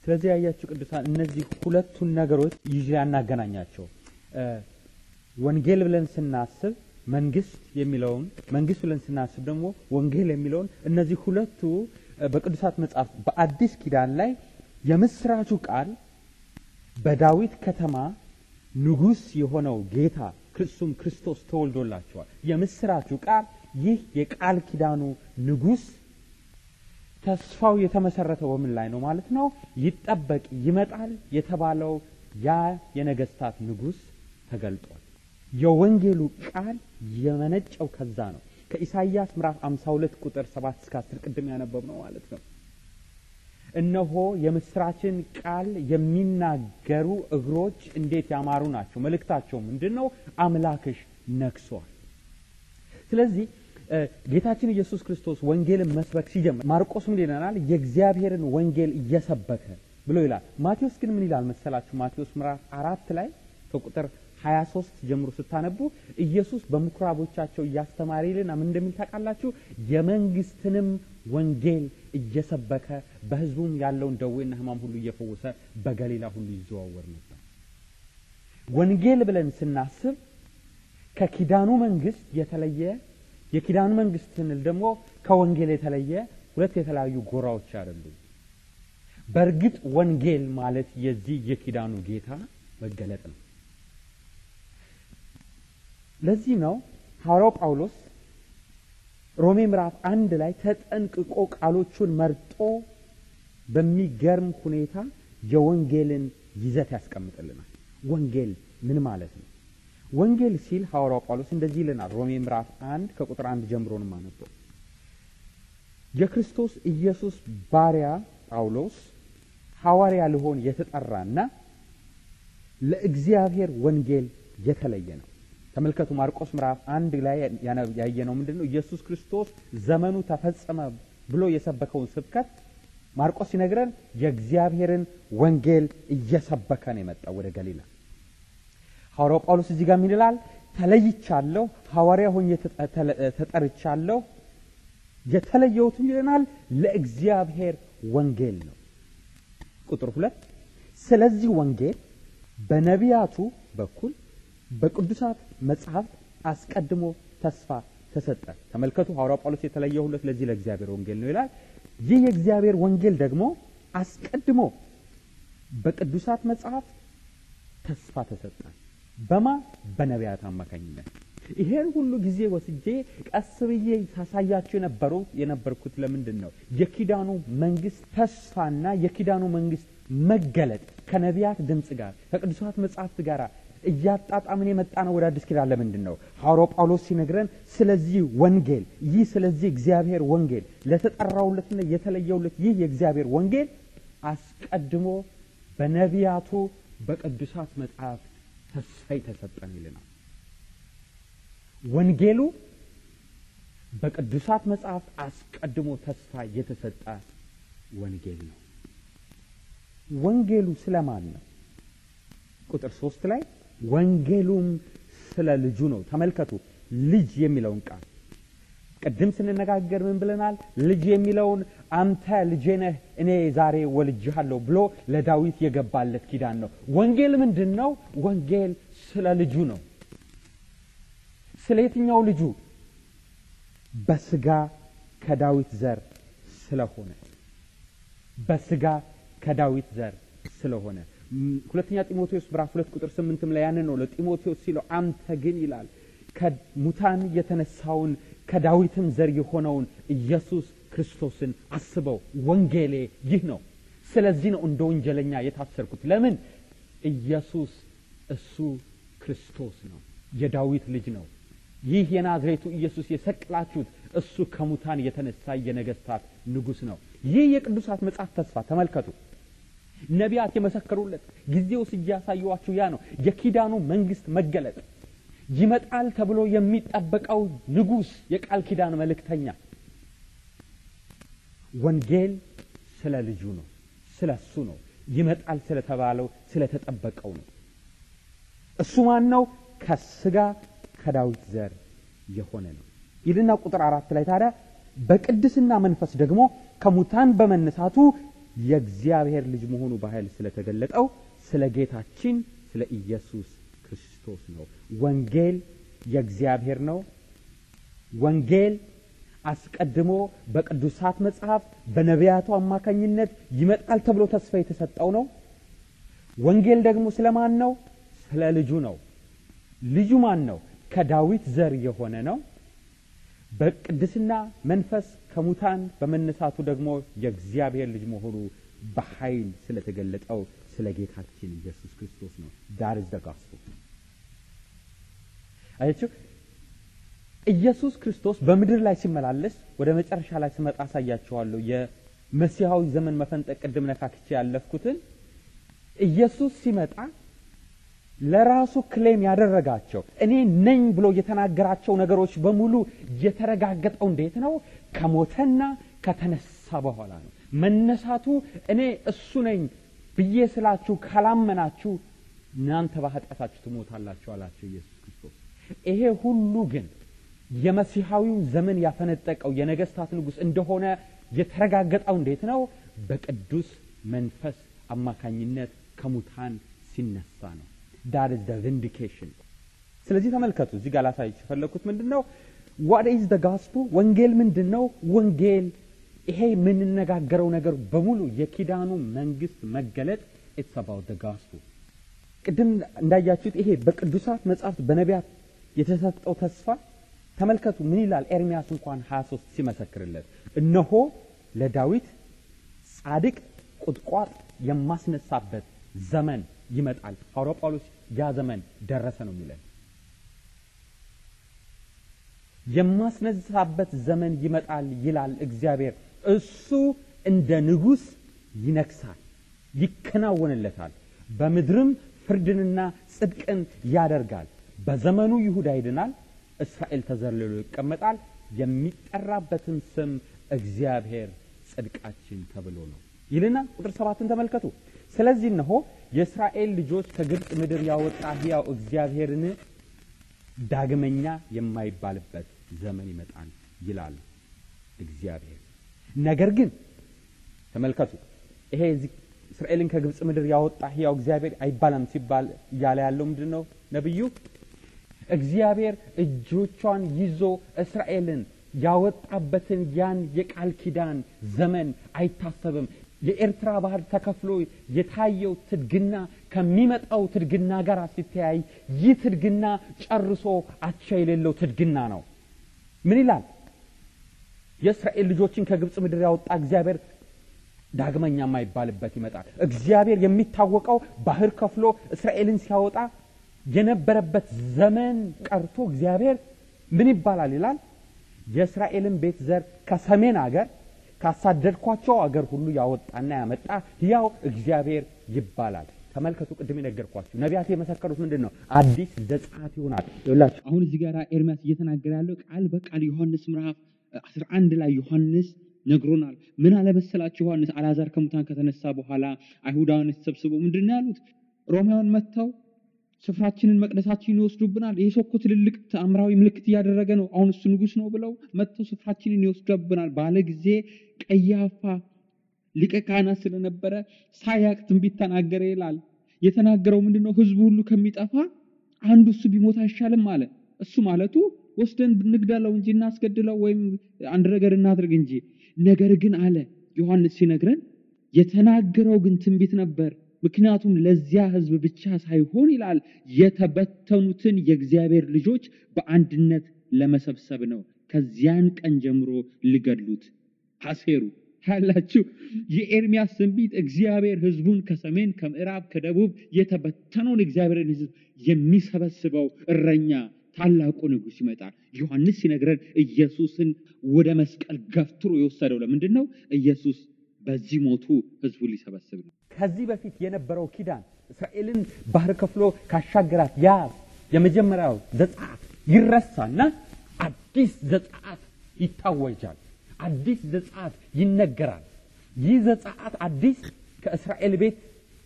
ስለዚህ ያያችሁ ቅዱሳን እነዚህ ሁለቱን ነገሮች ይዤ ያናገናኛቸው ወንጌል ብለን ስናስብ መንግስት የሚለውን መንግስት ብለን ስናስብ ደግሞ ወንጌል የሚለውን እነዚህ ሁለቱ በቅዱሳት መጽሐፍ በአዲስ ኪዳን ላይ የምስራቹ ቃል በዳዊት ከተማ ንጉሥ የሆነው ጌታ እሱም ክርስቶስ ተወልዶላቸዋል። የምስራቹ ቃል ይህ የቃል ኪዳኑ ንጉሥ ተስፋው የተመሰረተው በምን ላይ ነው ማለት ነው? ይጠበቅ ይመጣል የተባለው ያ የነገስታት ንጉሥ ተገልጧል። የወንጌሉ ቃል የመነጨው ከዛ ነው። ከኢሳይያስ ምዕራፍ 52 ቁጥር 7 እስከ 10 ቅድም ያነበብ ነው ማለት ነው። እነሆ የምስራችን ቃል የሚናገሩ እግሮች እንዴት ያማሩ ናቸው። መልእክታቸው ምንድን ነው? አምላክሽ ነግሷል። ስለዚህ ጌታችን ኢየሱስ ክርስቶስ ወንጌልን መስበክ ሲጀምር ማርቆስ ምን ይለናል? የእግዚአብሔርን ወንጌል እየሰበከ ብሎ ይላል። ማቴዎስ ግን ምን ይላል መሰላችሁ? ማቴዎስ ምዕራፍ አራት ላይ ከቁጥር 23 ጀምሮ ስታነቡ ኢየሱስ በምኩራቦቻቸው እያስተማረ ይልና ምን እንደሚል ታውቃላችሁ? የመንግስትንም ወንጌል እየሰበከ በሕዝቡም ያለውን ደዌና ሕማም ሁሉ እየፈወሰ በገሊላ ሁሉ ይዘዋወር ነበር። ወንጌል ብለን ስናስብ ከኪዳኑ መንግስት የተለየ የኪዳኑ መንግስት ስንል ደግሞ ከወንጌል የተለየ ሁለት የተለያዩ ጎራዎች አይደሉም። በእርግጥ ወንጌል ማለት የዚህ የኪዳኑ ጌታ መገለጥ ነው። ለዚህ ነው ሐዋርያው ጳውሎስ ሮሜ ምዕራፍ አንድ ላይ ተጠንቅቆ ቃሎቹን መርጦ በሚገርም ሁኔታ የወንጌልን ይዘት ያስቀምጥልናል። ወንጌል ምን ማለት ነው? ወንጌል ሲል ሐዋርያው ጳውሎስ እንደዚህ ይልናል። ሮሜ ምዕራፍ አንድ ከቁጥር አንድ ጀምሮ ነው የማነበው። የክርስቶስ ኢየሱስ ባሪያ ጳውሎስ ሐዋርያ ልሆን የተጠራና ለእግዚአብሔር ወንጌል የተለየ ነው። ተመልከቱ ማርቆስ ምዕራፍ አንድ ላይ ያየነው ምንድን ነው? ኢየሱስ ክርስቶስ ዘመኑ ተፈጸመ ብሎ የሰበከውን ስብከት ማርቆስ ሲነግረን የእግዚአብሔርን ወንጌል እየሰበከ ነው የመጣው ወደ ገሊላ። ሐዋርያው ጳውሎስ እዚህ ጋር ምን ይላል? ተለይቻለሁ፣ ሐዋርያ ሆኜ ተጠርቻለሁ፣ የተለየሁትም ይለናል ለእግዚአብሔር ወንጌል ነው። ቁጥር ሁለት ስለዚህ ወንጌል በነቢያቱ በኩል በቅዱሳት መጽሐፍት አስቀድሞ ተስፋ ተሰጠ። ተመልከቱ ሐዋርያው ጳውሎስ የተለየሁለት ለዚህ ለእግዚአብሔር ወንጌል ነው ይላል። ይህ የእግዚአብሔር ወንጌል ደግሞ አስቀድሞ በቅዱሳት መጽሐፍት ተስፋ ተሰጠ። በማ በነቢያት አማካኝነት። ይሄን ሁሉ ጊዜ ወስጄ ቀስ ብዬ ሳሳያቸው የነበረው የነበርኩት ለምንድን ነው? የኪዳኑ መንግስት ተስፋና የኪዳኑ መንግስት መገለጥ ከነቢያት ድምፅ ጋር ከቅዱሳት መጽሐፍት ጋር እያጣጣምን የመጣ ነው ወደ አዲስ ኪዳን። ለምንድን ነው ሐዋርያው ጳውሎስ ሲነግረን ስለዚህ ወንጌል ይህ ስለዚህ እግዚአብሔር ወንጌል ለተጠራውለትና የተለየውለት ይህ የእግዚአብሔር ወንጌል አስቀድሞ በነቢያቱ በቅዱሳት መጽሐፍት ተስፋ የተሰጠን ይልናል። ወንጌሉ በቅዱሳት መጽሐፍት አስቀድሞ ተስፋ የተሰጠ ወንጌል ነው። ወንጌሉ ስለማን ነው? ቁጥር ሶስት ላይ ወንጌሉም ስለ ልጁ ነው። ተመልከቱ ልጅ የሚለውን ቃል ቅድም ስንነጋገር ምን ብለናል? ልጅ የሚለውን አንተ ልጄ ነህ እኔ ዛሬ ወልጅሃለሁ ብሎ ለዳዊት የገባለት ኪዳን ነው። ወንጌል ምንድን ነው? ወንጌል ስለ ልጁ ነው። ስለ የትኛው ልጁ? በስጋ ከዳዊት ዘር ስለሆነ በስጋ ከዳዊት ዘር ስለሆነ ሁለተኛ ጢሞቴዎስ ምዕራፍ ሁለት ቁጥር ስምንትም ላይ ያንን ነው ለጢሞቴዎስ ሲለው አንተ ግን ይላል ከሙታን የተነሳውን ከዳዊትም ዘር የሆነውን ኢየሱስ ክርስቶስን አስበው። ወንጌሌ ይህ ነው። ስለዚህ ነው እንደ ወንጀለኛ የታሰርኩት። ለምን? ኢየሱስ እሱ ክርስቶስ ነው፣ የዳዊት ልጅ ነው። ይህ የናዝሬቱ ኢየሱስ የሰቅላችሁት እሱ ከሙታን የተነሳ የነገስታት ንጉሥ ነው። ይህ የቅዱሳት መጽሐፍ ተስፋ ተመልከቱ። ነቢያት የመሰከሩለት ጊዜው እያሳየዋችሁ ያ ነው የኪዳኑ መንግስት መገለጥ ይመጣል ተብሎ የሚጠበቀው ንጉሥ የቃል ኪዳን መልእክተኛ ወንጌል ስለ ልጁ ነው፣ ስለ እሱ ነው። ይመጣል ስለተባለው ስለተጠበቀው ነው። እሱ ማን ነው? ከስጋ ከዳዊት ዘር የሆነ ነው ይልና ቁጥር አራት ላይ ታዲያ በቅድስና መንፈስ ደግሞ ከሙታን በመነሳቱ የእግዚአብሔር ልጅ መሆኑ በኃይል ስለተገለጠው ስለ ጌታችን ስለ ኢየሱስ ክርስቶስ ነው። ወንጌል የእግዚአብሔር ነው። ወንጌል አስቀድሞ በቅዱሳት መጽሐፍ በነቢያቱ አማካኝነት ይመጣል ተብሎ ተስፋ የተሰጠው ነው። ወንጌል ደግሞ ስለ ማን ነው? ስለ ልጁ ነው። ልጁ ማን ነው? ከዳዊት ዘር የሆነ ነው። በቅድስና መንፈስ ከሙታን በመነሳቱ ደግሞ የእግዚአብሔር ልጅ መሆኑ በኃይል ስለተገለጠው ስለ ጌታችን ኢየሱስ ክርስቶስ ነው። ዳር ኢዝ ዘ ጋስፔል። አያችሁ ኢየሱስ ክርስቶስ በምድር ላይ ሲመላለስ ወደ መጨረሻ ላይ ስመጣ አሳያችኋለሁ። የመሲሐዊ ዘመን መፈንጠቅ ቅድም ነካክቼ ያለፍኩትን ኢየሱስ ሲመጣ ለራሱ ክሌም ያደረጋቸው እኔ ነኝ ብሎ የተናገራቸው ነገሮች በሙሉ የተረጋገጠው እንዴት ነው? ከሞተና ከተነሳ በኋላ ነው። መነሳቱ እኔ እሱ ነኝ ብዬ ስላችሁ ካላመናችሁ እናንተ በኃጢአታችሁ ትሞታላችሁ አላቸው ኢየሱስ ክርስቶስ። ይሄ ሁሉ ግን የመሲሐዊው ዘመን ያፈነጠቀው የነገስታት ንጉሥ እንደሆነ የተረጋገጠው እንዴት ነው? በቅዱስ መንፈስ አማካኝነት ከሙታን ሲነሳ ነው። ዳት ኢዝ ዘ ቪንዲኬሽን። ስለዚህ ተመልከቱ፣ እዚህ ጋር ላሳያችሁ የፈለግኩት ምንድን ነው? ዋት ኢዝ ዘ ጋስፑል? ወንጌል ምንድን ነው? ወንጌል ይሄ የምንነጋገረው ነገር በሙሉ የኪዳኑ መንግስት መገለጥ ኢትስ አባውት ዘ ጋስፑል። ቅድም እንዳያችሁት ይሄ በቅዱሳት መጽሐፍት በነቢያት የተሰጠው ተስፋ ተመልከቱ ምን ይላል? ኤርሚያስ እንኳን 23 ሲመሰክርለት እነሆ ለዳዊት ጻድቅ ቁጥቋጥ የማስነሳበት ዘመን ይመጣል። ሐዋርያው ጳውሎስ ያ ዘመን ደረሰ ነው የሚለን። የማስነሳበት ዘመን ይመጣል ይላል እግዚአብሔር። እሱ እንደ ንጉሥ ይነግሳል፣ ይከናወንለታል። በምድርም ፍርድንና ጽድቅን ያደርጋል። በዘመኑ ይሁዳ ይድናል፣ እስራኤል ተዘልሎ ይቀመጣል። የሚጠራበትን ስም እግዚአብሔር ጽድቃችን ተብሎ ነው ይልና ቁጥር ሰባትን ተመልከቱ። ስለዚህ እነሆ የእስራኤል ልጆች ከግብፅ ምድር ያወጣ ሕያው እግዚአብሔርን ዳግመኛ የማይባልበት ዘመን ይመጣል ይላል እግዚአብሔር። ነገር ግን ተመልከቱ ይሄ እዚህ እስራኤልን ከግብፅ ምድር ያወጣ ሕያው እግዚአብሔር አይባልም ሲባል እያለ ያለው ምንድን ነው ነቢዩ? እግዚአብሔር እጆቿን ይዞ እስራኤልን ያወጣበትን ያን የቃል ኪዳን ዘመን አይታሰብም። የኤርትራ ባህር ተከፍሎ የታየው ትድግና ከሚመጣው ትድግና ጋር ሲተያይ ይህ ትድግና ጨርሶ አቻ የሌለው ትድግና ነው። ምን ይላል? የእስራኤል ልጆችን ከግብፅ ምድር ያወጣ እግዚአብሔር ዳግመኛ የማይባልበት ይመጣል። እግዚአብሔር የሚታወቀው ባህር ከፍሎ እስራኤልን ሲያወጣ የነበረበት ዘመን ቀርቶ እግዚአብሔር ምን ይባላል ይላል የእስራኤልን ቤት ዘር ከሰሜን አገር ካሳደድኳቸው አገር ሁሉ ያወጣና ያመጣ ሕያው እግዚአብሔር ይባላል። ተመልከቱ፣ ቅድም የነገርኳችሁ ነቢያት የመሰከሩት ምንድን ነው? አዲስ ዘጸአት ይሆናል። ይላችሁ አሁን እዚህ ጋር ኤርሚያስ እየተናገረ ያለው ቃል በቃል ዮሐንስ ምዕራፍ 11 ላይ ዮሐንስ ነግሮናል። ምን አለመሰላችሁ? ዮሐንስ አልዓዛር ከሙታን ከተነሳ በኋላ አይሁዳውያን ተሰብስበው ምንድን ነው ያሉት? ሮማውያን መጥተው ስፍራችንን መቅደሳችንን ይወስዱብናል። ይህ ሰው እኮ ትልልቅ ተአምራዊ ምልክት እያደረገ ነው፣ አሁን እሱ ንጉሥ ነው ብለው መጥተው ስፍራችንን ይወስዱብናል ባለ ጊዜ ቀያፋ ሊቀ ካህናት ስለነበረ ሳያቅ ትንቢት ተናገረ ይላል። የተናገረው ምንድን ነው? ህዝቡ ሁሉ ከሚጠፋ አንዱ እሱ ቢሞት አይሻልም አለ። እሱ ማለቱ ወስደን ብንግደለው እንጂ እናስገድለው ወይም አንድ ነገር እናድርግ እንጂ። ነገር ግን አለ ዮሐንስ ሲነግረን የተናገረው ግን ትንቢት ነበር። ምክንያቱም ለዚያ ህዝብ ብቻ ሳይሆን ይላል የተበተኑትን የእግዚአብሔር ልጆች በአንድነት ለመሰብሰብ ነው። ከዚያን ቀን ጀምሮ ሊገድሉት አሴሩ። ያላችሁ የኤርሚያስ ትንቢት እግዚአብሔር ህዝቡን ከሰሜን ከምዕራብ ከደቡብ የተበተነውን እግዚአብሔርን ህዝብ የሚሰበስበው እረኛ ታላቁ ንጉሥ ይመጣል። ዮሐንስ ሲነግረን ኢየሱስን ወደ መስቀል ገፍትሮ የወሰደው ለምንድን ነው? ኢየሱስ በዚህ ሞቱ ህዝቡን ሊሰበስብ ነው። ከዚህ በፊት የነበረው ኪዳን እስራኤልን ባህር ከፍሎ ካሻገራት ያ የመጀመሪያው ዘጸአት ይረሳና አዲስ ዘጸአት ይታወጃል። አዲስ ዘጸአት ይነገራል። ይህ ዘጸአት አዲስ ከእስራኤል ቤት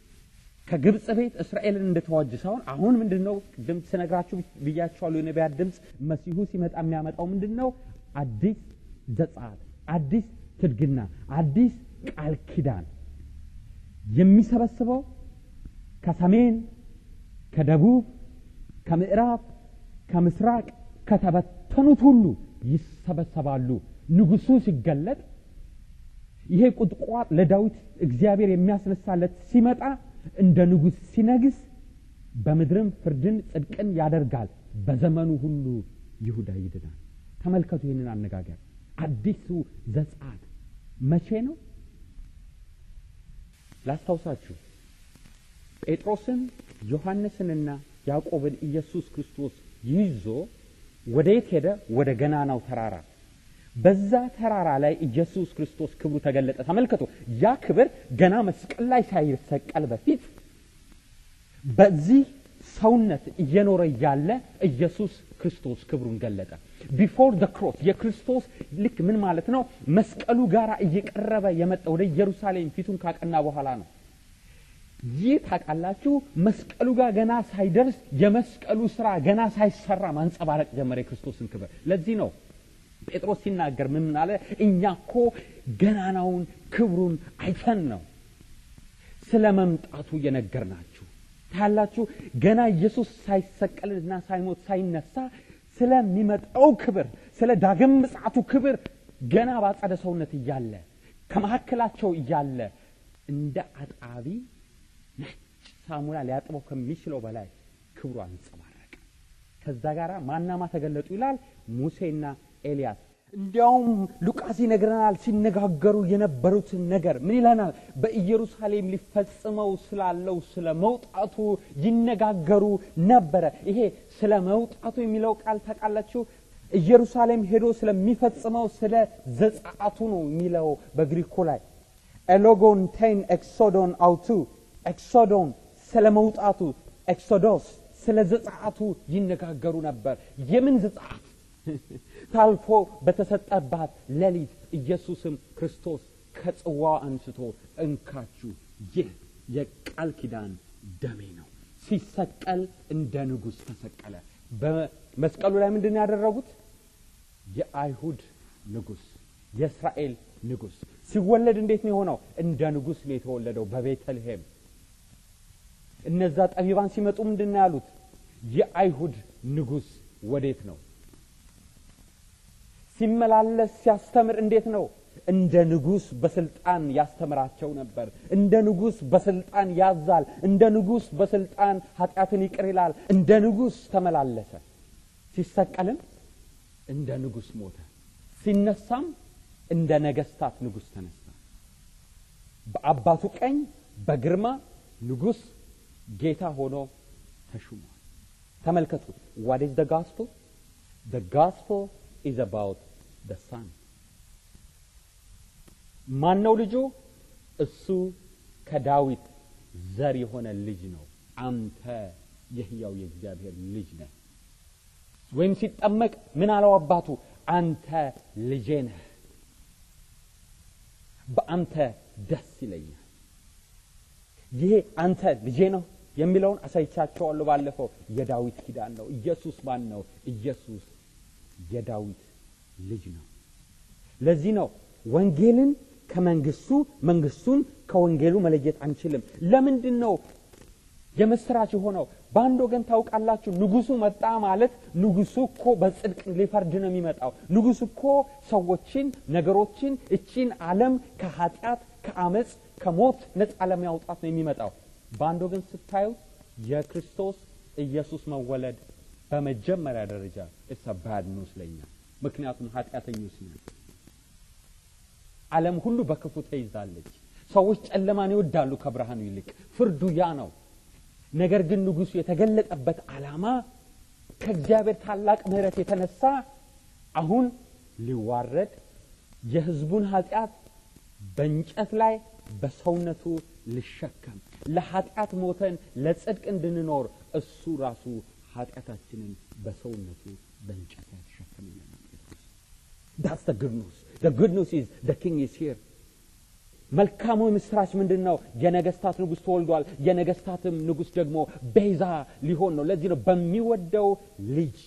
ከግብፅ ቤት እስራኤልን እንደተዋጅ ሳይሆን አሁን ምንድን ነው ቅድም ስነግራችሁ ብያችኋለሁ። የነቢያት ድምፅ መሲሁ ሲመጣ የሚያመጣው ምንድን ነው? አዲስ ዘጸአት፣ አዲስ ትድግና፣ አዲስ ቃል ኪዳን የሚሰበስበው ከሰሜን፣ ከደቡብ፣ ከምዕራብ፣ ከምስራቅ ከተበተኑት ሁሉ ይሰበሰባሉ። ንጉሱ ሲገለጥ ይሄ ቁጥቋጥ ለዳዊት እግዚአብሔር የሚያስነሳለት ሲመጣ እንደ ንጉሥ ሲነግስ በምድርም ፍርድን ጽድቅን ያደርጋል። በዘመኑ ሁሉ ይሁዳ ይድናል። ተመልከቱ ይህንን አነጋገር። አዲሱ ዘጸአት መቼ ነው? ላስታውሳችሁ። ጴጥሮስን ዮሐንስንና ያዕቆብን ኢየሱስ ክርስቶስ ይዞ ወደ የት ሄደ? ወደ ገናናው ተራራ። በዛ ተራራ ላይ ኢየሱስ ክርስቶስ ክብሩ ተገለጠ። ተመልከቱ። ያ ክብር ገና መስቀል ላይ ሳይሰቀል በፊት በዚህ ሰውነት እየኖረ እያለ ኢየሱስ ክርስቶስ ክብሩን ገለጠ። ቢፎር ደ ክሮስ የክርስቶስ ልክ ምን ማለት ነው? መስቀሉ ጋር እየቀረበ የመጣ ወደ ኢየሩሳሌም ፊቱን ካቀና በኋላ ነው። ይህ ታውቃላችሁ፣ መስቀሉ ጋር ገና ሳይደርስ የመስቀሉ ስራ ገና ሳይሰራ ማንጸባረቅ ጀመረ የክርስቶስን ክብር። ለዚህ ነው ጴጥሮስ ሲናገር ምን አለ? እኛ እኮ ገናናውን ክብሩን አይተን ነው ስለ መምጣቱ የነገርናችሁ። ታያላችሁ ገና ኢየሱስ ሳይሰቀልና ሳይሞት ሳይነሳ ስለሚመጣው ክብር ስለ ዳግም ምጽአቱ ክብር ገና ባጸደ ሰውነት እያለ ከመካከላቸው እያለ እንደ አጣቢ ነጭ ሳሙና ሊያጥበው ከሚችለው በላይ ክብሩ አንጸባረቀ። ከዛ ጋር ማናማ ተገለጡ ይላል ሙሴና ኤልያስ። እንዲያውም ሉቃስ ይነግረናል። ሲነጋገሩ የነበሩትን ነገር ምን ይለናል? በኢየሩሳሌም ሊፈጽመው ስላለው ስለ መውጣቱ ይነጋገሩ ነበረ። ይሄ ስለ መውጣቱ የሚለው ቃል ታውቃላችሁ? ኢየሩሳሌም ሄዶ ስለሚፈጽመው ስለ ዘጸአቱ ነው የሚለው በግሪኮ ላይ ኤሎጎን ቴን ኤክሶዶን አውቱ ኤክሶዶን ስለ መውጣቱ፣ ኤክሶዶስ ስለ ዘጸአቱ ይነጋገሩ ነበር። የምን ዘጸአት? ታልፎ በተሰጠባት ሌሊት ኢየሱስም ክርስቶስ ከጽዋው አንስቶ እንካችሁ ይህ የቃል ኪዳን ደሜ ነው። ሲሰቀል እንደ ንጉሥ ተሰቀለ። በመስቀሉ ላይ ምንድን ነው ያደረጉት? የአይሁድ ንጉሥ፣ የእስራኤል ንጉሥ ሲወለድ እንዴት ነው የሆነው? እንደ ንጉሥ ነው የተወለደው በቤተልሔም። እነዛ ጠቢባን ሲመጡ ምንድን ነው ያሉት? የአይሁድ ንጉሥ ወዴት ነው? ሲመላለስ ሲያስተምር እንዴት ነው? እንደ ንጉሥ በስልጣን ያስተምራቸው ነበር። እንደ ንጉሥ በስልጣን ያዛል። እንደ ንጉሥ በስልጣን ኃጢአትን ይቅር ይላል። እንደ ንጉሥ ተመላለሰ። ሲሰቀልም እንደ ንጉሥ ሞተ። ሲነሳም እንደ ነገስታት ንጉሥ ተነሳ። በአባቱ ቀኝ በግርማ ንጉሥ ጌታ ሆኖ ተሹሟል። ተመልከቱ። ዋት ኢዝ ደ ጋስፕል? ደ ጋስፕል ኢዝ አባውት ደ ሳን። ማን ነው ልጁ? እሱ ከዳዊት ዘር የሆነ ልጅ ነው። አንተ የሕያው የእግዚአብሔር ልጅ ነህ። ወይም ሲጠመቅ ምን አለው አባቱ? አንተ ልጄ ነህ፣ በአንተ ደስ ይለኛል። ይሄ አንተ ልጄ ነው የሚለውን አሳይቻቸዋለሁ ባለፈው። የዳዊት ኪዳን ነው። ኢየሱስ ማን ነው? ኢየሱስ የዳዊት ልጅ ነው። ለዚህ ነው ወንጌልን ከመንግስቱ መንግስቱን ከወንጌሉ መለየት አንችልም። ለምንድን ነው የምስራች የሆነው? በአንድ ወገን ታውቃላችሁ፣ ንጉሱ መጣ ማለት ንጉሱ እኮ በጽድቅ ሊፈርድ ነው የሚመጣው። ንጉሱ እኮ ሰዎችን፣ ነገሮችን፣ እቺን ዓለም ከኃጢአት፣ ከአመፅ፣ ከሞት ነፃ ለማውጣት ነው የሚመጣው። በአንድ ወገን ስታዩት የክርስቶስ ኢየሱስ መወለድ በመጀመሪያ ደረጃ እሰ ባድ ኒውስ ለኛ፣ ምክንያቱም ኃጢአተኞች ነን። ዓለም ሁሉ በክፉ ተይዛለች። ሰዎች ጨለማን ይወዳሉ ከብርሃኑ ይልቅ። ፍርዱ ያ ነው። ነገር ግን ንጉሱ የተገለጠበት ዓላማ ከእግዚአብሔር ታላቅ ምሕረት የተነሳ አሁን ሊዋረድ የሕዝቡን ኃጢአት በእንጨት ላይ በሰውነቱ ሊሸከም ለኃጢአት ሞተን ለጽድቅ እንድንኖር እሱ ራሱ ኃጢአታችንን በሰውነቱ በእንጨት ላይ ተሸከመ ይለናል ጴጥሮስ። ዳትስ ደ ጉድ ኒውስ ደ ጉድ ኒውስ ኢዝ ደ ኪንግ ኢዝ ሂር። መልካሙ ምስራች ምንድን ነው? የነገስታት ንጉሥ ተወልዷል። የነገስታትም ንጉሥ ደግሞ ቤዛ ሊሆን ነው። ለዚህ ነው በሚወደው ልጅ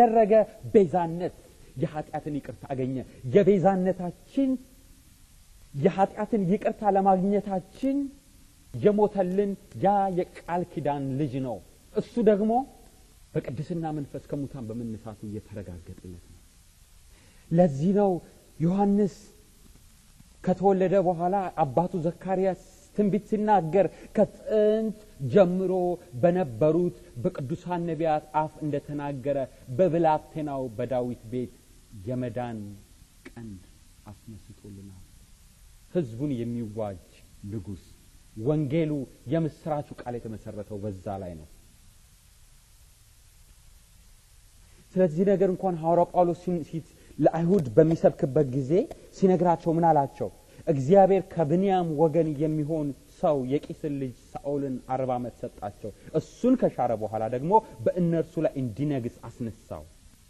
በተደረገ ቤዛነት የኃጢአትን ይቅርታ አገኘ። የቤዛነታችን የኃጢአትን ይቅርታ ለማግኘታችን የሞተልን ያ የቃል ኪዳን ልጅ ነው። እሱ ደግሞ በቅድስና መንፈስ ከሙታን በመነሳቱ እየተረጋገጠለት ነው። ለዚህ ነው ዮሐንስ ከተወለደ በኋላ አባቱ ዘካርያስ ትንቢት ሲናገር ከጥንት ጀምሮ በነበሩት በቅዱሳን ነቢያት አፍ እንደተናገረ በብላቴናው በዳዊት ቤት የመዳን ቀንድ አስነስቶልናል። ሕዝቡን የሚዋጅ ንጉሥ። ወንጌሉ የምስራቹ ቃል የተመሰረተው በዛ ላይ ነው። ስለዚህ ነገር እንኳን ሐዋርያው ጳውሎስ ለአይሁድ በሚሰብክበት ጊዜ ሲነግራቸው ምን አላቸው? እግዚአብሔር ከብንያም ወገን የሚሆን ሰው የቂስን ልጅ ሳኦልን አርባ ዓመት ሰጣቸው። እሱን ከሻረ በኋላ ደግሞ በእነርሱ ላይ እንዲነግስ አስነሳው።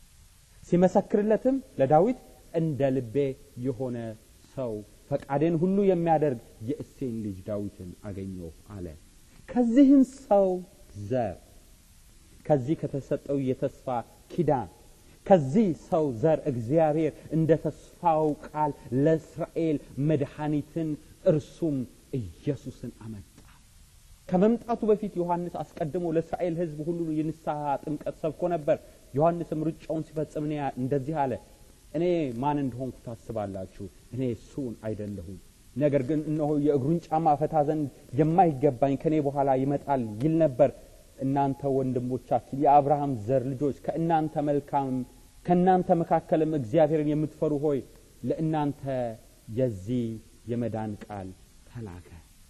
ሲመሰክርለትም ለዳዊት እንደ ልቤ የሆነ ሰው ፈቃዴን ሁሉ የሚያደርግ የእሴን ልጅ ዳዊትን አገኘሁ አለ። ከዚህም ሰው ዘር ከዚህ ከተሰጠው የተስፋ ኪዳን ከዚህ ሰው ዘር እግዚአብሔር እንደ ተስፋው ቃል ለእስራኤል መድኃኒትን እርሱም ኢየሱስን አመጣ። ከመምጣቱ በፊት ዮሐንስ አስቀድሞ ለእስራኤል ሕዝብ ሁሉ የንስሐ ጥምቀት ሰብኮ ነበር። ዮሐንስም ሩጫውን ሲፈጽም እኔ እንደዚህ አለ፣ እኔ ማን እንደሆንኩ ታስባላችሁ? እኔ እሱን አይደለሁም። ነገር ግን እነሆ የእግሩን ጫማ ፈታ ዘንድ የማይገባኝ ከእኔ በኋላ ይመጣል ይል ነበር። እናንተ ወንድሞቻችን የአብርሃም ዘር ልጆች ከእናንተ መልካም ከእናንተ መካከልም እግዚአብሔርን የምትፈሩ ሆይ ለእናንተ የዚህ የመዳን ቃል ተላከ።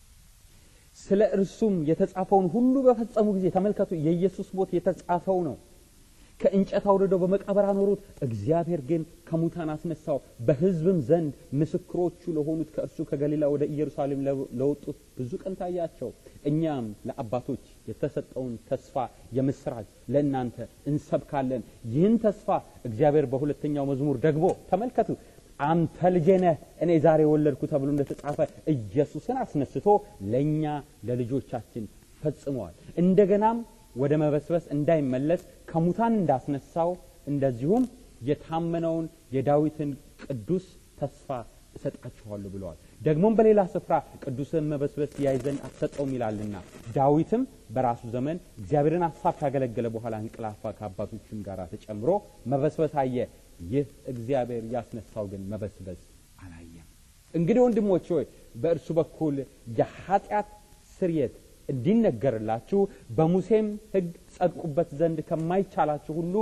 ስለ እርሱም የተጻፈውን ሁሉ በፈጸሙ ጊዜ ተመልከቱ፣ የኢየሱስ ሞት የተጻፈው ነው። ከእንጨት አውርደው በመቃብር አኖሩት። እግዚአብሔር ግን ከሙታን አስነሳው። በሕዝብም ዘንድ ምስክሮቹ ለሆኑት ከእርሱ ከገሊላ ወደ ኢየሩሳሌም ለወጡት ብዙ ቀን ታያቸው። እኛም ለአባቶች የተሰጠውን ተስፋ የምስራች ለእናንተ እንሰብካለን። ይህን ተስፋ እግዚአብሔር በሁለተኛው መዝሙር ደግሞ ተመልከቱ አንተ ልጄ ነህ እኔ ዛሬ ወለድኩ ተብሎ እንደተጻፈ ኢየሱስን አስነስቶ ለእኛ ለልጆቻችን ፈጽመዋል። እንደገናም ወደ መበስበስ እንዳይመለስ ከሙታን እንዳስነሳው እንደዚሁም የታመነውን የዳዊትን ቅዱስ ተስፋ እሰጣችኋለሁ ብለዋል። ደግሞም በሌላ ስፍራ ቅዱስን መበስበስ ያይ ዘንድ አትሰጠውም ይላልና ዳዊትም በራሱ ዘመን እግዚአብሔርን ሀሳብ ካገለገለ በኋላ እንቅላፋ ከአባቶችም ጋር ተጨምሮ መበስበስ አየ። ይህ እግዚአብሔር ያስነሳው ግን መበስበስ አላየም። እንግዲህ ወንድሞች ሆይ በእርሱ በኩል የኃጢአት ስርየት እንዲነገርላችሁ በሙሴም ሕግ ጸድቁበት ዘንድ ከማይቻላችሁ ሁሉ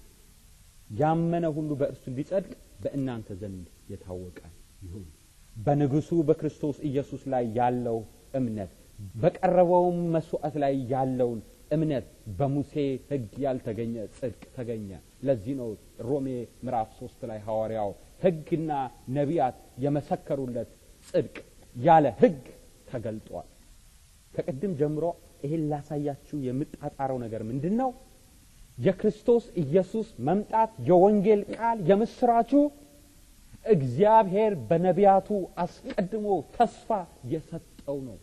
ያመነ ሁሉ በእርሱ እንዲጸድቅ በእናንተ ዘንድ የታወቀ ይሁን። በንጉሡ በክርስቶስ ኢየሱስ ላይ ያለው እምነት በቀረበውም መስዋዕት ላይ ያለውን እምነት በሙሴ ሕግ ያልተገኘ ጽድቅ ተገኘ። ለዚህ ነው ሮሜ ምዕራፍ ሶስት ላይ ሐዋርያው ሕግና ነቢያት የመሰከሩለት ጽድቅ ያለ ሕግ ተገልጧል። ከቅድም ጀምሮ ይሄን ላሳያችሁ የምጣጣረው ነገር ምንድን ነው? የክርስቶስ ኢየሱስ መምጣት የወንጌል ቃል የምስራቹ እግዚአብሔር በነቢያቱ አስቀድሞ ተስፋ የሰጠው ነው።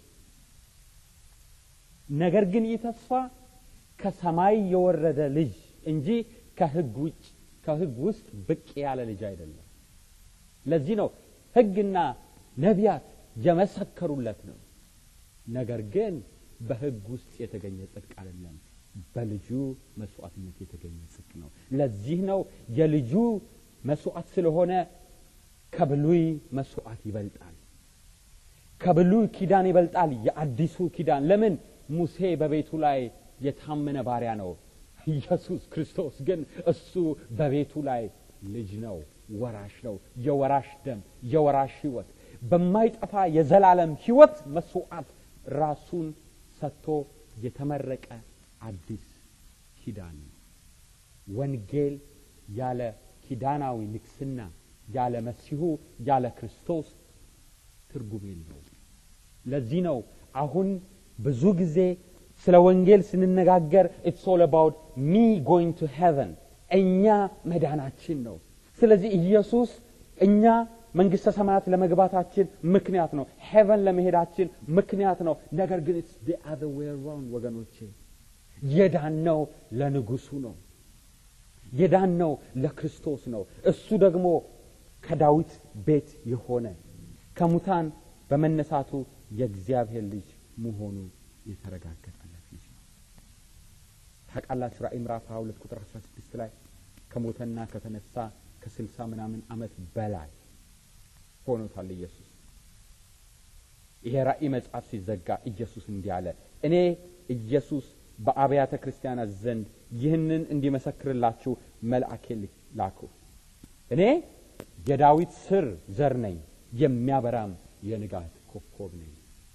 ነገር ግን ይህ ተስፋ ከሰማይ የወረደ ልጅ እንጂ ከሕግ ውጭ ከሕግ ውስጥ ብቅ ያለ ልጅ አይደለም። ለዚህ ነው ሕግና ነቢያት የመሰከሩለት ነው። ነገር ግን በሕግ ውስጥ የተገኘ ጽድቅ አይደለም፣ በልጁ መስዋዕትነት የተገኘ ጽድቅ ነው። ለዚህ ነው የልጁ መስዋዕት ስለሆነ ከብሉይ መስዋዕት ይበልጣል። ከብሉይ ኪዳን ይበልጣል የአዲሱ ኪዳን። ለምን? ሙሴ በቤቱ ላይ የታመነ ባሪያ ነው። ኢየሱስ ክርስቶስ ግን እሱ በቤቱ ላይ ልጅ ነው፣ ወራሽ ነው። የወራሽ ደም፣ የወራሽ ሕይወት፣ በማይጠፋ የዘላለም ሕይወት መስዋዕት ራሱን ሰጥቶ የተመረቀ አዲስ ኪዳን ነው። ወንጌል ያለ ኪዳናዊ ንግስና ያለ መሲሁ ያለ ክርስቶስ ትርጉም የለውም። ለዚህ ነው አሁን ብዙ ጊዜ ስለ ወንጌል ስንነጋገር ኢትስ ኦል አባውት ሚ ጎይንግ ቱ ሄቨን እኛ መዳናችን ነው። ስለዚህ ኢየሱስ እኛ መንግስተ ሰማያት ለመግባታችን ምክንያት ነው። ሄቨን ለመሄዳችን ምክንያት ነው። ነገር ግን ኢትስ ዲ አዘር ዌይ አራውንድ ወገኖቼ፣ የዳነው ለንጉሱ ነው። የዳነው ለክርስቶስ ነው። እሱ ደግሞ ከዳዊት ቤት የሆነ ከሙታን በመነሳቱ የእግዚአብሔር ልጅ መሆኑ የተረጋገጠለት ልጅ ነው። ታውቃላችሁ ራእይ ምዕራፍ 22 ቁጥር 16 ላይ ከሞተና ከተነሳ ከስልሳ ምናምን ዓመት በላይ ሆኖታል ኢየሱስ። ይሄ ራእይ መጽሐፍ ሲዘጋ ኢየሱስ እንዲህ አለ፣ እኔ ኢየሱስ በአብያተ ክርስቲያናት ዘንድ ይህንን እንዲመሰክርላችሁ መልአኬ ላኩ። እኔ የዳዊት ስር ዘር ነኝ፣ የሚያበራም የንጋት ኮከብ ነኝ።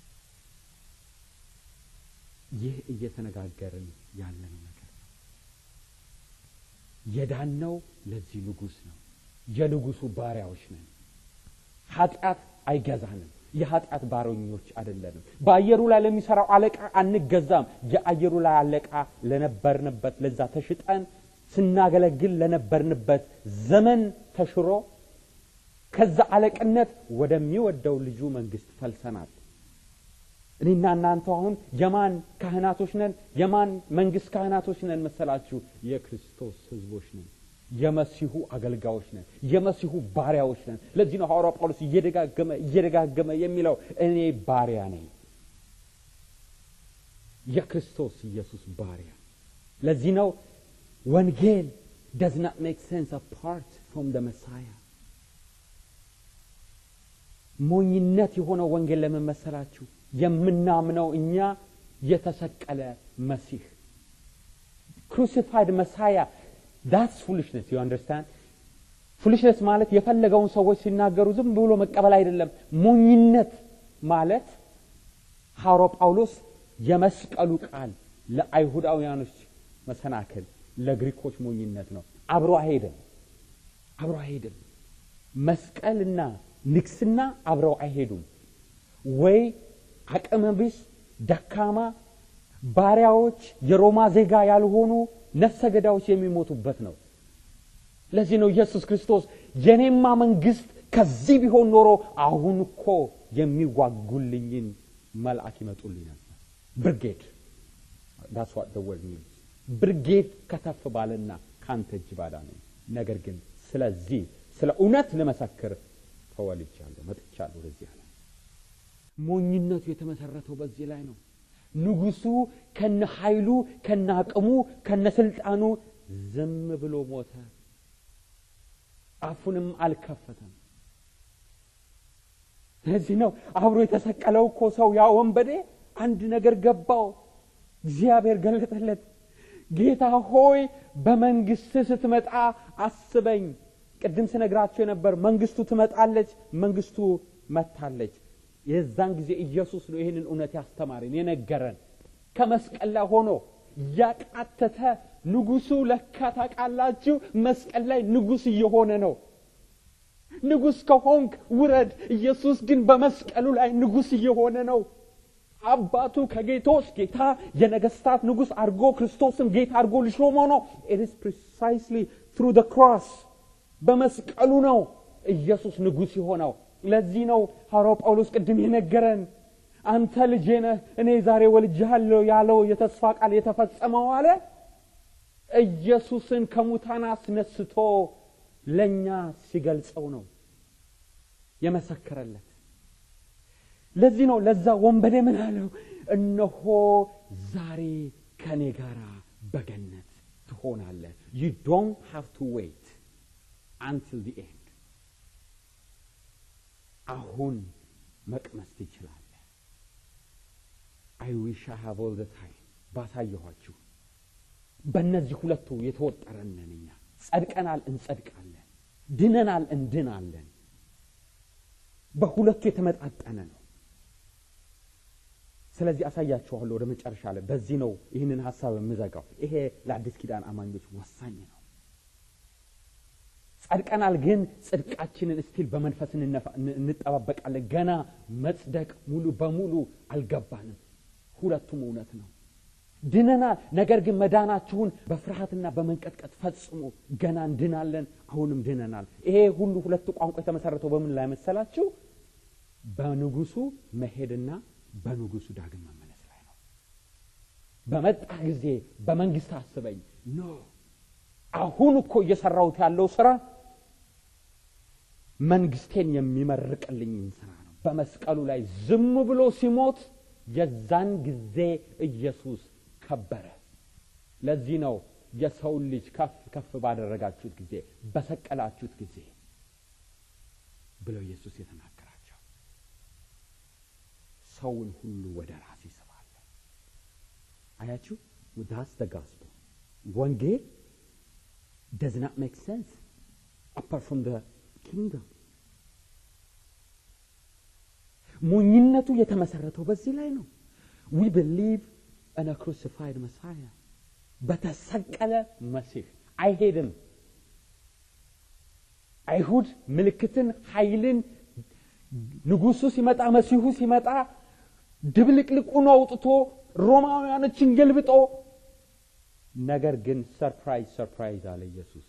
ይህ እየተነጋገርን ያለነው ነገር ነው። የዳነው ለዚህ ንጉሥ ነው። የንጉሡ ባሪያዎች ነን። ኃጢአት አይገዛንም። የኃጢአት ባሮኞች አይደለንም። በአየሩ ላይ ለሚሰራው አለቃ አንገዛም። የአየሩ ላይ አለቃ ለነበርንበት ለዛ ተሽጠን ስናገለግል ለነበርንበት ዘመን ተሽሮ ከዛ አለቅነት ወደሚወደው ልጁ መንግስት ፈልሰናል። እኔና እናንተ አሁን የማን ካህናቶች ነን? የማን መንግስት ካህናቶች ነን መሰላችሁ? የክርስቶስ ህዝቦች ነን። የመሲሁ አገልጋዮች ነን። የመሲሁ ባሪያዎች ነን። ለዚህ ነው ሐዋርያው ጳውሎስ እየደጋገመ እየደጋገመ የሚለው እኔ ባሪያ ነኝ፣ የክርስቶስ ኢየሱስ ባሪያ። ለዚህ ነው ወንጌል does not make sense apart from the Messiah። ሞኝነት የሆነው ወንጌል ለምን መሰላችሁ? የምናምነው እኛ የተሰቀለ መሲህ ክሩሲፋይድ መሳያ ዳትስ ፉሊሽነስ ዩ አንደርስታንድ ፉሊሽነስ ማለት የፈለገውን ሰዎች ሲናገሩ ዝም ብሎ መቀበል አይደለም ሞኝነት ማለት ሐዋርያው ጳውሎስ የመስቀሉ ቃል ለአይሁዳውያኖች መሰናክል ለግሪኮች ሞኝነት ነው አብሮ አይሄድም አብሮ አይሄድም መስቀልና ንግስና አብረው አይሄዱም ወይ አቅመ ቢስ ደካማ ባሪያዎች የሮማ ዜጋ ያልሆኑ ነፍሰ ገዳዮች የሚሞቱበት ነው ለዚህ ነው ኢየሱስ ክርስቶስ የኔማ መንግስት ከዚህ ቢሆን ኖሮ አሁን እኮ የሚዋጉልኝን መልአክ ይመጡልኝ ነበር ብርጌድ ዳስ ዋት ዘ ወርድ ሚንስ ብርጌድ ከተፍ ባለና ካንተ እጅ ባዳ ነኝ ነገር ግን ስለዚህ ስለ እውነት ልመሰክር ተወልጃለሁ መጥቻለሁ ወደዚህ አለ ሞኝነቱ የተመሰረተው በዚህ ላይ ነው ንጉሱ ከነ ኃይሉ ከነ አቅሙ ከነ ስልጣኑ ዝም ብሎ ሞተ አፉንም አልከፈተም ለዚህ ነው አብሮ የተሰቀለው እኮ ሰው ያ ወንበዴ አንድ ነገር ገባው እግዚአብሔር ገለጠለት ጌታ ሆይ በመንግስት ስትመጣ አስበኝ ቅድም ስነግራቸው የነበር መንግስቱ ትመጣለች መንግስቱ መታለች የዛን ጊዜ ኢየሱስ ነው ይህንን እውነት ያስተማረን የነገረን ከመስቀል ላይ ሆኖ ያቃተተ ንጉሱ ለካ ታውቃላችሁ መስቀል ላይ ንጉስ እየሆነ ነው ንጉስ ከሆንክ ውረድ ኢየሱስ ግን በመስቀሉ ላይ ንጉስ እየሆነ ነው አባቱ ከጌቶች ጌታ የነገስታት ንጉስ አድርጎ ክርስቶስን ጌታ አድርጎ ልሾመው ነው ኢትስ ፕሪሳይስሊ ትሩ ደ ክሮስ በመስቀሉ ነው ኢየሱስ ንጉስ የሆነው ለዚህ ነው ሐዋርያው ጳውሎስ ቅድም የነገረን አንተ ልጄ ነህ እኔ ዛሬ ወልጅሃለሁ ያለው የተስፋ ቃል የተፈጸመው አለ ኢየሱስን ከሙታን አስነስቶ ለእኛ ሲገልጸው ነው የመሰከረለት ለዚህ ነው ለዛ ወንበዴ ምን አለው እነሆ ዛሬ ከእኔ ጋር በገነት ትሆናለህ ዩ ዶንት ሃቭ ቱ ዌይት አንትል ዲ ኤንድ አሁን መቅመስ ትችላለህ አይ ዊሽ ሃቭ ኦል ታይም ባሳየኋችሁ በእነዚህ ሁለቱ የተወጠረነን እኛ ጸድቀናል እንጸድቃለን ድነናል እንድናለን በሁለቱ የተመጣጠነ ነው ስለዚህ አሳያችኋለሁ ወደ መጨረሻ ላይ በዚህ ነው ይህንን ሀሳብ የምዘጋው ይሄ ለአዲስ ኪዳን አማኞች ወሳኝ ነው ጸድቀናል ግን ጽድቃችንን እስቲል በመንፈስ እንጠባበቃለን ገና መጽደቅ ሙሉ በሙሉ አልገባንም ሁለቱም እውነት ነው ድነናል ነገር ግን መዳናችሁን በፍርሃትና በመንቀጥቀጥ ፈጽሞ ገና እንድናለን አሁንም ድነናል ይሄ ሁሉ ሁለቱ ቋንቋ የተመሰረተው በምን ላይ መሰላችሁ በንጉሱ መሄድና በንጉሱ ዳግም መመለስ ላይ ነው በመጣ ጊዜ በመንግስት አስበኝ ኖ አሁን እኮ እየሰራሁት ያለው ስራ መንግስቴን የሚመርቅልኝን ስራ ነው በመስቀሉ ላይ ዝም ብሎ ሲሞት የዛን ጊዜ ኢየሱስ ከበረ። ለዚህ ነው የሰውን ልጅ ከፍ ከፍ ባደረጋችሁት ጊዜ በሰቀላችሁት ጊዜ ብለው ኢየሱስ የተናገራቸው። ሰውን ሁሉ ወደ ራስ ይስባል። አያችሁ፣ ዳስ ደ ጋስፕል ወንጌል does not make sense apart from the kingdom. ሞኝነቱ የተመሰረተው በዚህ ላይ ነው። we believe in a crucified messiah በተሰቀለ መሲህ አይሄድም። አይሁድ ምልክትን፣ ኃይልን ንጉሱ ሲመጣ መሲሁ ሲመጣ ድብልቅልቁን አውጥቶ ሮማውያኖችን ገልብጦ ነገር ግን ሰርፕራይዝ ሰርፕራይዝ አለ ኢየሱስ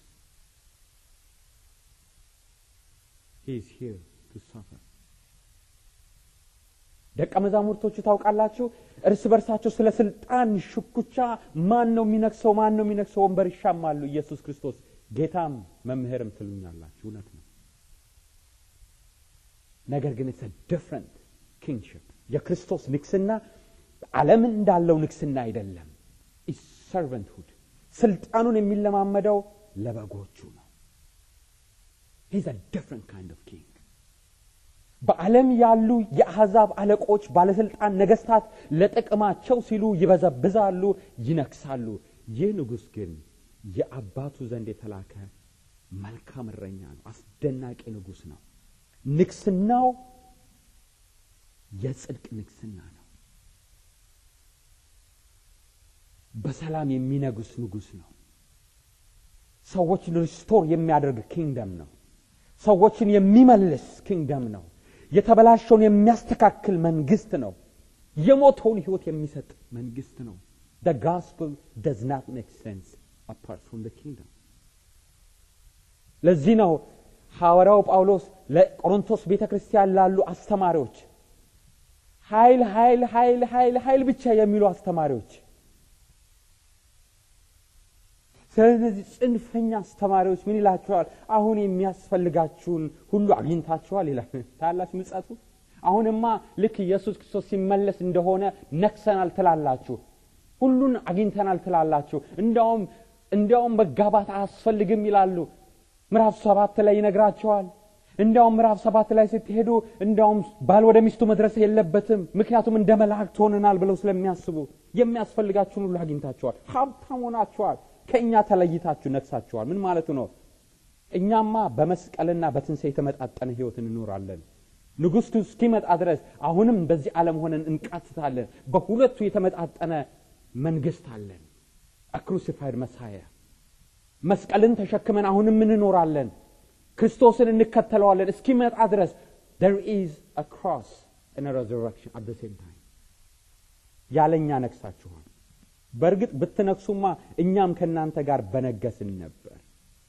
ሂዝ ሂር ቱ ሰፈር ደቀ መዛሙርቶቹ ታውቃላችሁ እርስ በርሳቸው ስለ ስልጣን ሽኩቻ ማን ነው የሚነግሰው ማን ነው የሚነግሰው ወንበር ይሻማሉ ኢየሱስ ክርስቶስ ጌታም መምህርም ትሉኛላችሁ እውነት ነው ነገር ግን ኢትስ ዲፍረንት ኪንግሽፕ የክርስቶስ ንግስና ዓለምን እንዳለው ንግስና አይደለም ሰርቨንትሁድ ስልጣኑን የሚለማመደው ለበጎቹ ነው ሂዝ ዲፍረንት ካይንድ ኦፍ ኪንግ በዓለም ያሉ የአሕዛብ አለቆች ባለስልጣን ነገስታት ለጥቅማቸው ሲሉ ይበዘብዛሉ ይነክሳሉ ይህ ንጉሥ ግን የአባቱ ዘንድ የተላከ መልካም እረኛ ነው አስደናቂ ንጉሥ ነው ንግስናው የጽድቅ ንግስና ነው በሰላም የሚነጉስ ንጉሥ ነው ሰዎችን ሪስቶር የሚያደርግ ኪንግደም ነው ሰዎችን የሚመልስ ኪንግደም ነው የተበላሸውን የሚያስተካክል መንግስት ነው የሞተውን ህይወት የሚሰጥ መንግስት ነው the gospel does not make sense apart from the kingdom ለዚህ ነው ሐዋርያው ጳውሎስ ለቆሮንቶስ ቤተ ክርስቲያን ላሉ አስተማሪዎች ኃይል ኃይል ኃይል ኃይል ኃይል ብቻ የሚሉ አስተማሪዎች ስለዚህ ጽንፈኛ አስተማሪዎች ምን ይላቸዋል አሁን የሚያስፈልጋችሁን ሁሉ አግኝታችኋል ይላል ታላችሁ ምጸቱ አሁንማ ልክ ኢየሱስ ክርስቶስ ሲመለስ እንደሆነ ነክሰናል ትላላችሁ ሁሉን አግኝተናል ትላላችሁ እንዲያውም እንዲያውም መጋባት አያስፈልግም ይላሉ ምዕራፍ ሰባት ላይ ይነግራቸዋል እንዲያውም ምዕራፍ ሰባት ላይ ስትሄዱ እንዲያውም ባል ወደ ሚስቱ መድረስ የለበትም ምክንያቱም እንደ መላእክት ሆነናል ብለው ስለሚያስቡ የሚያስፈልጋችሁን ሁሉ አግኝታችኋል ሀብታም ሆናችኋል ከእኛ ተለይታችሁ ነግሳችኋል ምን ማለቱ ነው እኛማ በመስቀልና በትንሣኤ የተመጣጠነ ህይወት እንኖራለን ንጉሥቱ እስኪመጣ ድረስ አሁንም በዚህ ዓለም ሆነን እንቃትታለን በሁለቱ የተመጣጠነ መንግስት አለን አክሩሲፋይድ መሳያ መስቀልን ተሸክመን አሁንም እንኖራለን ክርስቶስን እንከተለዋለን እስኪመጣ ድረስ there is a cross and a resurrection at the same time ያለኛ ነግሳችኋል በእርግጥ ብትነግሱማ እኛም ከእናንተ ጋር በነገስን ነበር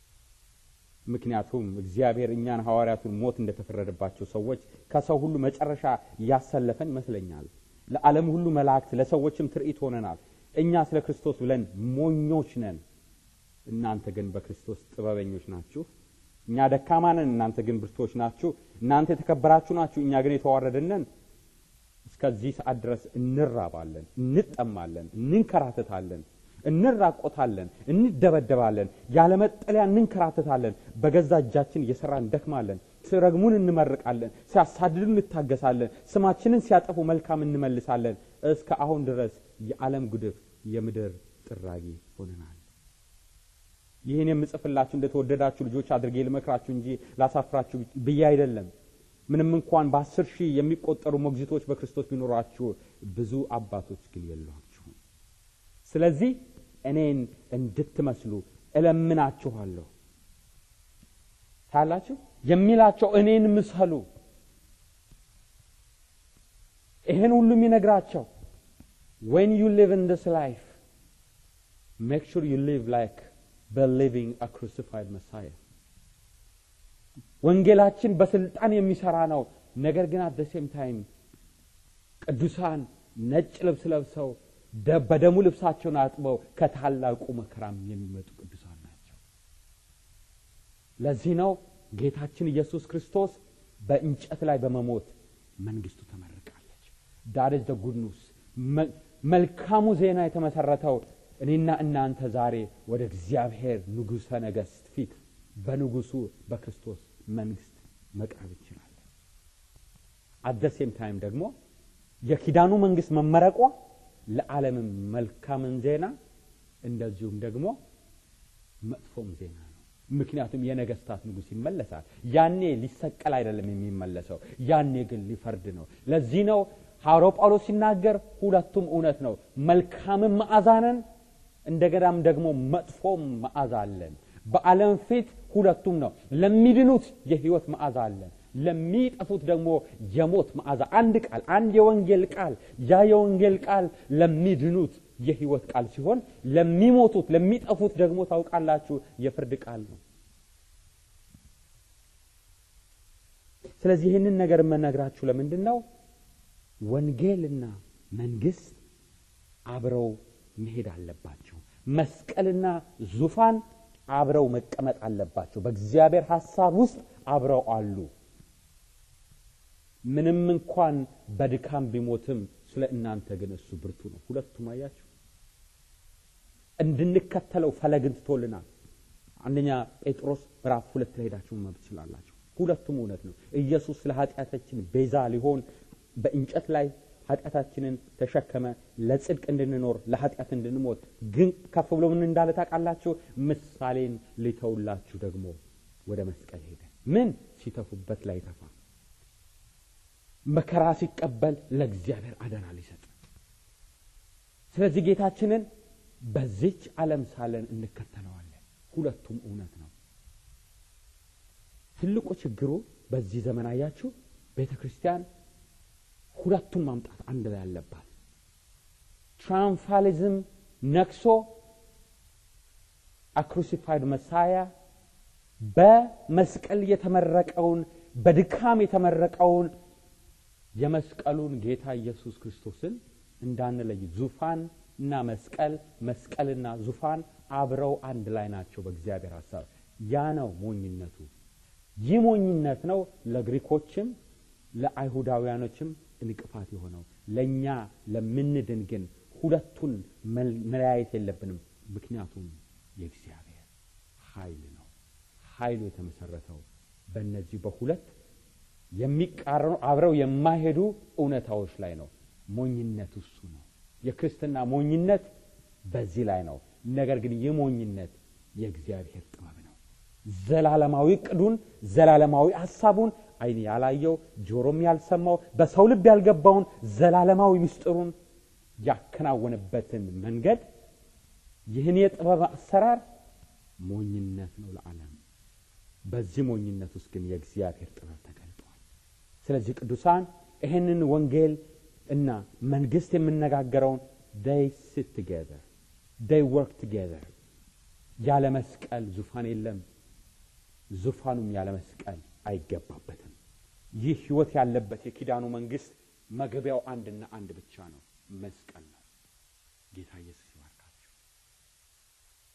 ምክንያቱም እግዚአብሔር እኛን ሐዋርያቱን ሞት እንደተፈረደባቸው ሰዎች ከሰው ሁሉ መጨረሻ ያሰለፈን ይመስለኛል ለዓለም ሁሉ መላእክት ለሰዎችም ትርኢት ሆነናል እኛ ስለ ክርስቶስ ብለን ሞኞች ነን እናንተ ግን በክርስቶስ ጥበበኞች ናችሁ እኛ ደካማ ነን እናንተ ግን ብርቶች ናችሁ እናንተ የተከበራችሁ ናችሁ እኛ ግን የተዋረድነን እስከዚህ ሰዓት ድረስ እንራባለን እንጠማለን እንንከራተታለን እንራቆታለን እንደበደባለን ያለመጠለያ እንንከራተታለን በገዛ እጃችን እየሰራ እንደክማለን ሲረግሙን እንመርቃለን ሲያሳድዱን እንታገሳለን ስማችንን ሲያጠፉ መልካም እንመልሳለን እስከ አሁን ድረስ የዓለም ጉድፍ የምድር ጥራጊ ሆነናል ይህን የምጽፍላችሁ እንደተወደዳችሁ ልጆች አድርጌ ልመክራችሁ እንጂ ላሳፍራችሁ ብዬ አይደለም ምንም እንኳን በአስር ሺህ የሚቆጠሩ ሞግዚቶች በክርስቶስ ቢኖራችሁ ብዙ አባቶች ግን የሏችሁም ስለዚህ እኔን እንድትመስሉ እለምናችኋለሁ ታላችሁ የሚላቸው እኔን ምሰሉ ይህን ሁሉ የሚነግራቸው when you live in this life make sure you live like believing a crucified messiah ወንጌላችን በስልጣን የሚሰራ ነው ነገር ግን አት ሴም ታይም ቅዱሳን ነጭ ልብስ ለብሰው በደሙ ልብሳቸውን አጥበው ከታላቁ መከራም የሚመጡ ቅዱሳን ናቸው ለዚህ ነው ጌታችን ኢየሱስ ክርስቶስ በእንጨት ላይ በመሞት መንግስቱ ተመርቃለች። ዳት ዘ ጉድ ኒውስ። መልካሙ ዜና የተመሰረተው እኔና እናንተ ዛሬ ወደ እግዚአብሔር ንጉሠ ነገሥት ፊት በንጉሱ በክርስቶስ መንግስት መቅረብ እንችላለን። አደሴም ታይም ደግሞ የኪዳኑ መንግስት መመረቋ ለዓለምም መልካምን ዜና እንደዚሁም ደግሞ መጥፎም ዜና ነው። ምክንያቱም የነገስታት ንጉሥ ይመለሳል። ያኔ ሊሰቀል አይደለም የሚመለሰው፣ ያኔ ግን ሊፈርድ ነው። ለዚህ ነው ሐዋርያው ጳውሎስ ሲናገር ሁለቱም እውነት ነው። መልካምም መዓዛ ነን፣ እንደገናም ደግሞ መጥፎም መዓዛ አለን። በዓለም ፊት ሁለቱም ነው። ለሚድኑት የህይወት መዓዛ አለን፣ ለሚጠፉት ደግሞ የሞት መዓዛ። አንድ ቃል፣ አንድ የወንጌል ቃል። ያ የወንጌል ቃል ለሚድኑት የህይወት ቃል ሲሆን ለሚሞቱት ለሚጠፉት ደግሞ ታውቃላችሁ የፍርድ ቃል ነው። ስለዚህ ይህንን ነገር የምነግራችሁ ለምንድን ነው? ወንጌልና መንግስት አብረው መሄድ አለባቸው። መስቀልና ዙፋን አብረው መቀመጥ አለባቸው። በእግዚአብሔር ሐሳብ ውስጥ አብረው አሉ። ምንም እንኳን በድካም ቢሞትም ስለ እናንተ ግን እሱ ብርቱ ነው። ሁለቱም አያችሁ፣ እንድንከተለው ፈለግን ትቶልናል። አንደኛ ጴጥሮስ ምዕራፍ ሁለት ላይ ሄዳችሁ ማንበብ ትችላላችሁ። ሁለቱም እውነት ነው። ኢየሱስ ስለ ኃጢአታችን ቤዛ ሊሆን በእንጨት ላይ ኃጢአታችንን ተሸከመ፣ ለጽድቅ እንድንኖር ለኃጢአት እንድንሞት። ግን ከፍ ብሎ ምን እንዳለ ታውቃላችሁ? ምሳሌን ሊተውላችሁ ደግሞ ወደ መስቀል ሄደ። ምን ሲተፉበት ላይ ተፋ መከራ ሲቀበል ለእግዚአብሔር አደራ ሊሰጥ። ስለዚህ ጌታችንን በዚች ዓለም ሳለን እንከተለዋለን። ሁለቱም እውነት ነው። ትልቁ ችግሩ በዚህ ዘመን አያችሁ፣ ቤተ ክርስቲያን ሁለቱም ማምጣት አንድ ላይ አለባት። ትራንፋሊዝም ነክሶ አክሩሲፋይድ መሳያ በመስቀል የተመረቀውን በድካም የተመረቀውን የመስቀሉን ጌታ ኢየሱስ ክርስቶስን እንዳንለይ ዙፋን እና መስቀል መስቀልና ዙፋን አብረው አንድ ላይ ናቸው በእግዚአብሔር ሀሳብ። ያ ነው ሞኝነቱ። ይህ ሞኝነት ነው ለግሪኮችም ለአይሁዳውያኖችም እንቅፋት የሆነው። ለእኛ ለምንድን ግን ሁለቱን መለያየት የለብንም። ምክንያቱም የእግዚአብሔር ኃይል ነው። ኃይሉ የተመሰረተው በእነዚህ በሁለት የሚቃረኑ አብረው የማይሄዱ እውነታዎች ላይ ነው። ሞኝነት እሱ ነው። የክርስትና ሞኝነት በዚህ ላይ ነው። ነገር ግን ይህ ሞኝነት የእግዚአብሔር ጥበብ ነው። ዘላለማዊ ቅዱን ዘላለማዊ ሀሳቡን ዓይን ያላየው ጆሮም ያልሰማው በሰው ልብ ያልገባውን ዘላለማዊ ምስጢሩን ያከናወነበትን መንገድ ይህን የጥበብ አሰራር ሞኝነት ነው ለዓለም። በዚህ ሞኝነት ውስጥ ግን የእግዚአብሔር ጥበብ ተገልጧል። ስለዚህ ቅዱሳን ይህንን ወንጌል እና መንግስት የምነጋገረውን ዴይ ሲት ቱጌዘር ዴይ ወርክ ቱጌዘር። ያለ መስቀል ዙፋን የለም፣ ዙፋኑም ያለ መስቀል አይገባበትም። ይህ ህይወት ያለበት የኪዳኑ መንግስት መግቢያው አንድና አንድ ብቻ ነው፣ መስቀል ነው። ጌታ ኢየሱስ